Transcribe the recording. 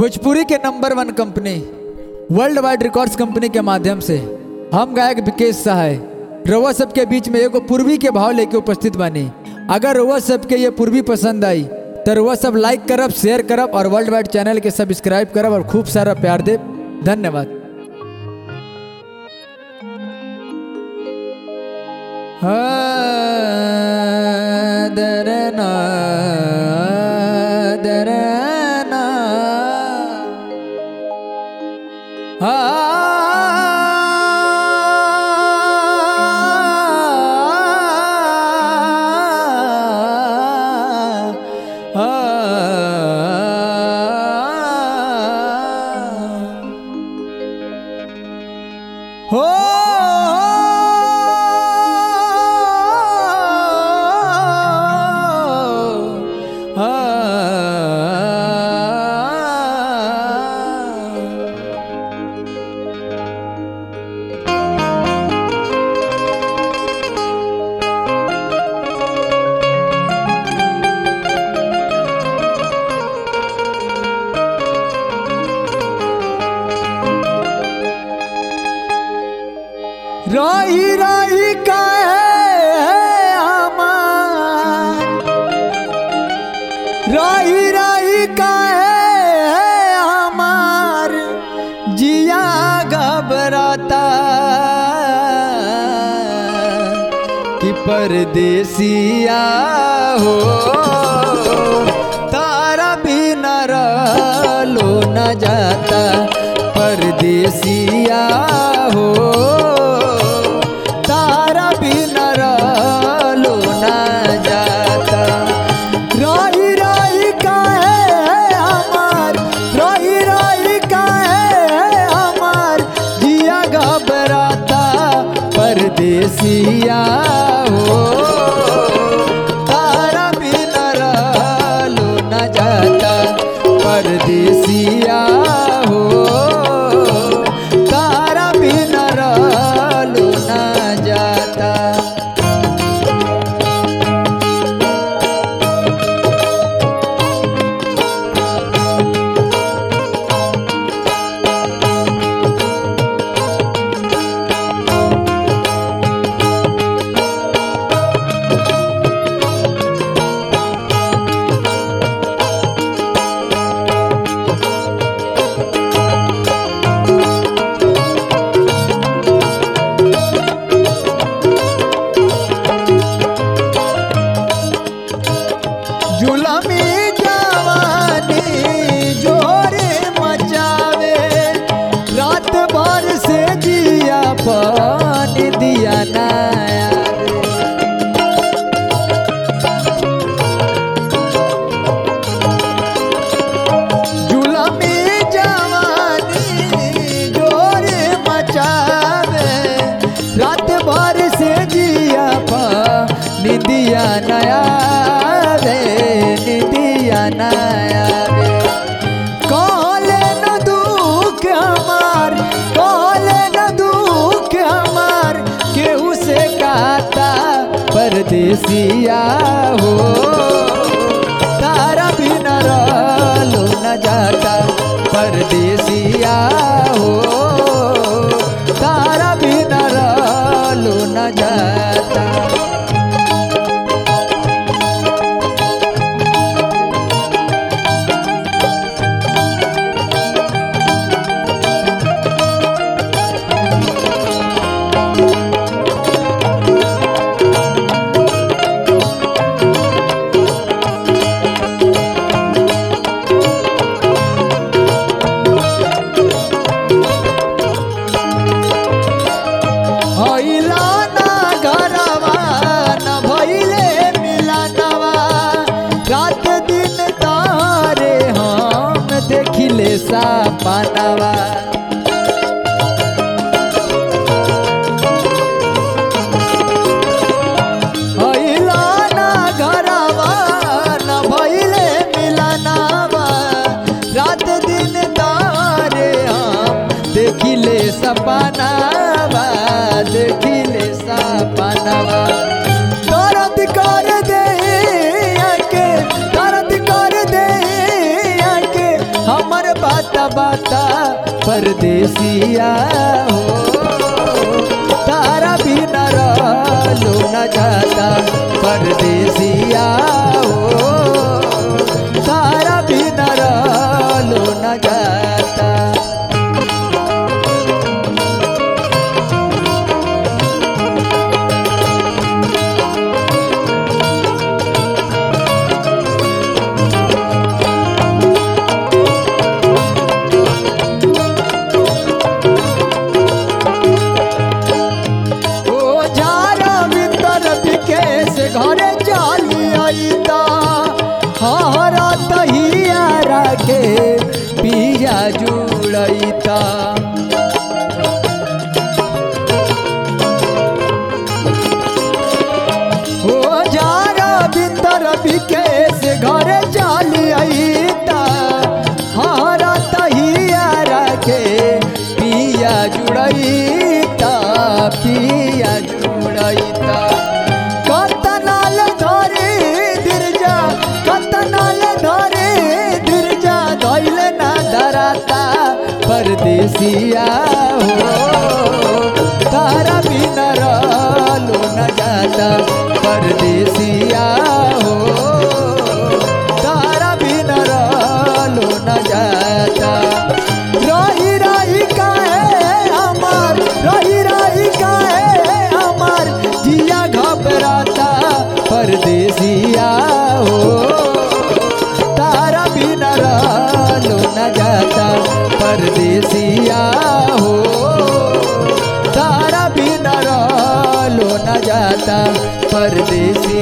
भोजपुरी के number one company world wide records company के माध्यम से हम गायक विकेश सहाय रउआ सबके बीच में एगो पूर्वी के भाव लेके उपस्थित बानी अगर रउआ सबके ये पूर्वी पसंद आई तो रउआ सब लाइक करब शेयर करब और वर्ल्ड वाइड चैनल के सब्सक्राइब करब और खूब सारा प्यार देब धन्यवाद हाँ, दरना, दरना। हो रही रही काहे हमार रही रही काहे हमार जिया घबराता कि परदेसिया हो तारा भी न लो न जाता परदेसिया हो तारा भी न लो न जाता रही रही काहे हमार रही रही काहे हमार जिया घबराता परदेसिया हो तारा भी न लो न जाता परदेसिया हो तारा भी न लो न जाता जुलमी जवानी जोरे मचावे रात भर से जिया पानी दिया नया जुलमी जवानी जोरे मचावे रात भर से जिया पानी दिया नया रे निदिया नया रे कहले न दुख हमार कहले न दुख हमार केहू से कहता परदेसिया हो तारा भी न लो न जाता परदेसिया हो तारा भी न लो न जाता हइला ना घरवा न भइले मिलनवा रात दिन तारे हम देखिले सपनवा हइला ना घरवा न भइले मिलनवा रात दिन तारे हम देखिले सपनावा देखिले सपनावा दर्द कर दे के दर्द कर दे के हमर बात दबाता परदेसिया हो तारा बिना रहलो न जाता परदेसिया हो तारा बिना रहलो न जाता ओ झारा भीतर विकेश घरे चाली आईता हरा तहिया राखे पिया जुड़ैता ओ झारा भीतर विकेश घरे चाली आईता हरा तहिया राखे पिया जुड़ैता पिया जुड़ैता कतनाल धरे दिरजा कतनाल धरे दिरजा धैल ना धराता परदेसिया हो तारा बिना रहलो न जाता परदेसिया हो तारा बिना रहलो न जाता रही रही काहे हमार रही रही काहे हमार जिया घबराता परदेसिया हो तारा बिना रहलो न जाता परदेसिया हो तारा बिना रहलो न जाता परदेसी